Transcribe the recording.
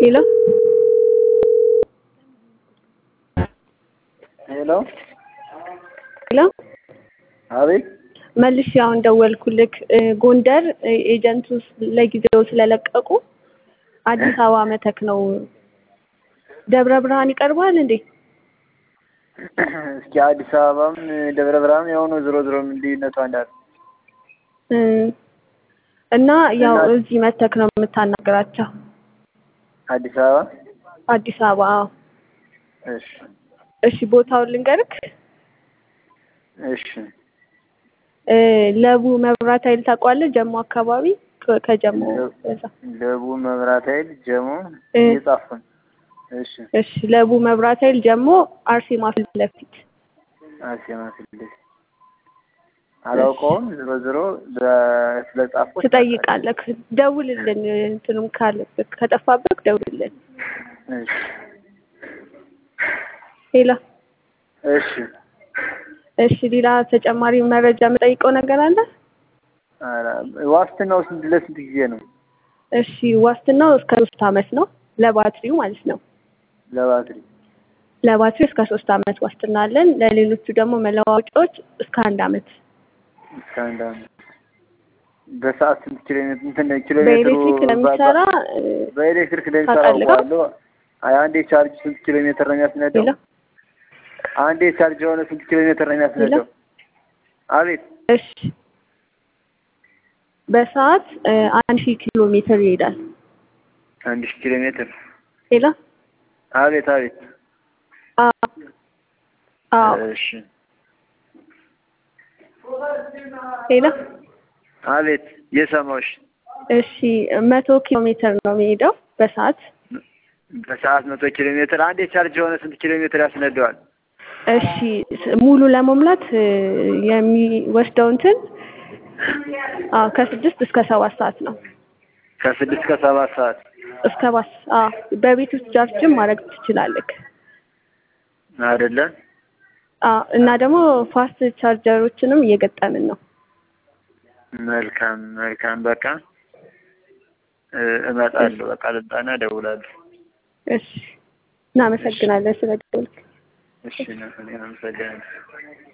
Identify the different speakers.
Speaker 1: ሄሎ
Speaker 2: ሄሎ
Speaker 1: ሄሎ
Speaker 2: አቤት
Speaker 1: መልሼ አሁን ደወልኩልክ ጎንደር ኤጀንቱ ለጊዜው ስለለቀቁ አዲስ አበባ መተክ ነው ደብረ ብርሃን ይቀርባል እንዴ
Speaker 2: እስኪ አዲስ አበባም ደብረ ብርሃን የሆኑ ዞሮ ዞሮ ልዩነቱ አንዳል
Speaker 1: እና ያው እዚህ መተክ ነው የምታናግራቸው
Speaker 2: አዲስ አበባ
Speaker 1: አዲስ አበባ አዎ
Speaker 2: እሺ
Speaker 1: እሺ ቦታውን ልንገርክ
Speaker 2: እሺ
Speaker 1: ለቡ መብራት ኃይል ታውቀዋለህ ጀሞ አካባቢ ከጀሞ እዛ
Speaker 2: ለቡ መብራት ኃይል ጀሞ እየጻፍኩ ነው እሺ
Speaker 1: እሺ ለቡ መብራት ኃይል ጀሞ አርሴማ ፊት ለፊት
Speaker 2: አርሴማ ፊት ለፊት አላውቀውም ዞሮ ዞሮ ስለጻፍኩ
Speaker 1: ትጠይቃለህ ደውልልን እንትኑም ካለብህ ከጠፋብህ ደውልልን
Speaker 2: እሺ
Speaker 1: ሄሎ
Speaker 2: እሺ
Speaker 1: እሺ ሌላ ተጨማሪ መረጃ የምጠይቀው ነገር አለ
Speaker 2: ኧረ ዋስትናው ስንት ለስንት ጊዜ ነው
Speaker 1: እሺ ዋስትናው እስከ ሶስት አመት ነው ለባትሪው ማለት ነው
Speaker 2: ለባትሪ
Speaker 1: ለባትሪው እስከ ሶስት አመት ዋስትና አለን ለሌሎቹ ደግሞ መለዋወጫዎች እስከ አንድ አመት
Speaker 2: እስከ አንድ አመት በሰዓት ስንት ኪሎ ሜትር እንትን ኪሎ ሜትሩ
Speaker 1: በኤሌክትሪክ ለሚሰራ
Speaker 2: በኤሌክትሪክ ለሚሰራ
Speaker 1: ታውቃለህ?
Speaker 2: አውቀዋለሁ አንዴ ቻርጅ ስንት ኪሎ ሜትር ነው የሚያስነዳው
Speaker 1: ሄሎ
Speaker 2: አንዴ ቻርጅ የሆነ ስንት ኪሎ ሜትር ነው የሚያስነዳው አቤት
Speaker 1: እሺ በሰዓት አንድ ሺህ ኪሎ ሜትር ይሄዳል
Speaker 2: አንድ ሺህ ኪሎ ሜትር
Speaker 1: ሄሎ
Speaker 2: አቤት አቤት
Speaker 1: አዎ አዎ
Speaker 2: እሺ
Speaker 1: ሄሎ
Speaker 2: አቤት የሰማሁሽ
Speaker 1: እሺ መቶ ኪሎ ሜትር ነው የሚሄደው በሰዓት
Speaker 2: በሰዓት መቶ ኪሎ ሜትር አንዴ ቻርጅ የሆነ ስንት ኪሎ ሜትር ያስነዳዋል
Speaker 1: እሺ ሙሉ ለመሙላት የሚወስደው እንትን አዎ ከስድስት እስከ ሰባት ሰዓት ነው
Speaker 2: ከስድስት ከሰባት ሰዓት
Speaker 1: እስከ ባስ አዎ በቤት ውስጥ ቻርጅም ማድረግ ትችላለህ
Speaker 2: አይደለ
Speaker 1: አዎ እና ደግሞ ፋስት ቻርጀሮችንም እየገጠምን ነው
Speaker 2: መልካም መልካም በቃ እመጣለሁ በቃ ልምጣና እደውላለሁ
Speaker 1: እሺ እናመሰግናለን ስለደወልክ
Speaker 2: እሺ ነው እኔ አመሰግናለሁ